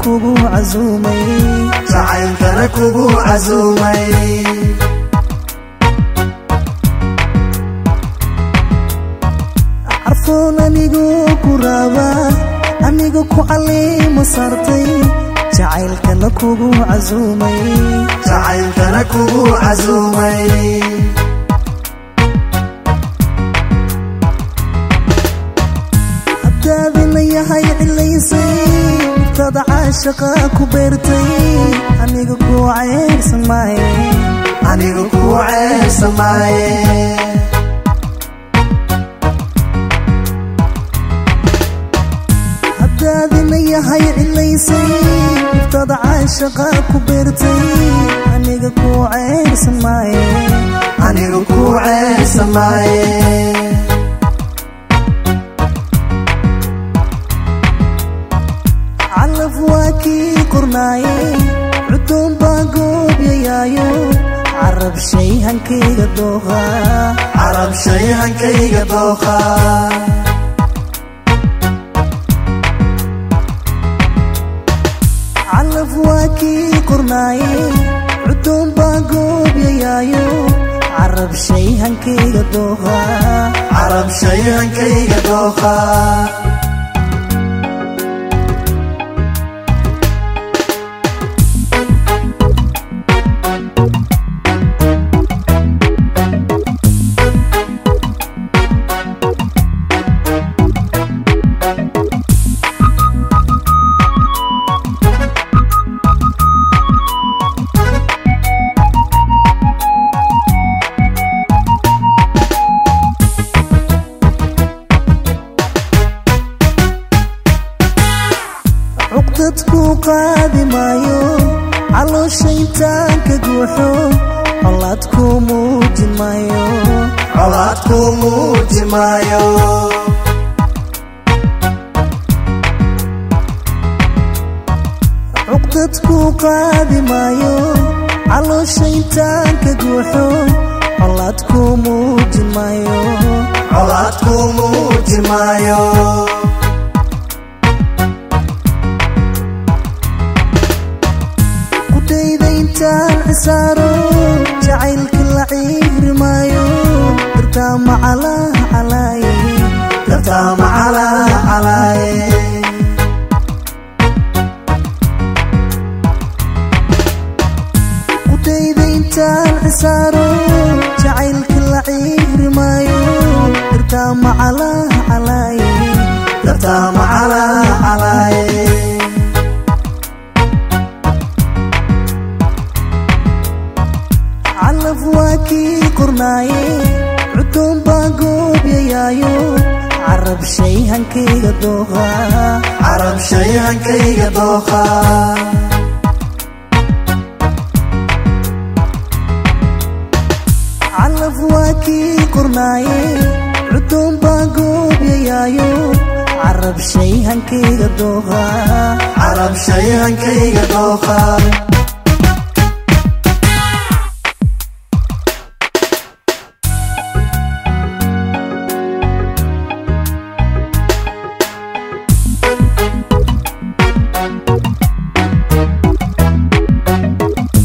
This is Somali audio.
kugu casuumay jacaylkana kugu casuumay carfoon anigu ku raaba aniga ku caliimo saartay jacaylkana kugu casuumay jacaylkana kugu casuumay hadaadina yahay cilaysay mubtada caashaqa ku beertay aniga ku ceyrsan maaye aniga kuu ceebsamaaye hadaadina yahay cilaysay mubtada caashaqa ku beertay aniga ku ceyrsan maaye aniga kuu ceebsamaaye calaf waa kii qornaaye cudoon baa goobyayaayo carab shay hankayga dooqa carab shay hankayga dooqa calaf waa kii qornaaye cudoon baa goobyayaayo carab shay hankayga dooqa carab shay hankayga dooqa cuqdadku qaadi maayo caloosha intaan ka guuxo colaad ku muujin maayo colaad kuu muuji maayo cuqdadku qaadi maayo caloosha intaan ka guuxo colaad ku muujin maayo colaad kuu muuji maayo qudhayda intaan cisaaro jacaylka la ciiri maayo dartaa macalaa calaaye dartaa macalaa calaaye qudhayda intaan cisaaro jacaylka la ciiri maayo dartaa macalaa calaaye dartaa macalaa calaaye calaf waa kii qornaaye cudoon baa goobyayaayo carab shay hankayga dooqa carab shay hankayga dooqa calaf waa kii qornaaye cudoon baa goobyayaayo carab shay hankayga dooqa carab shay hankayga dooqa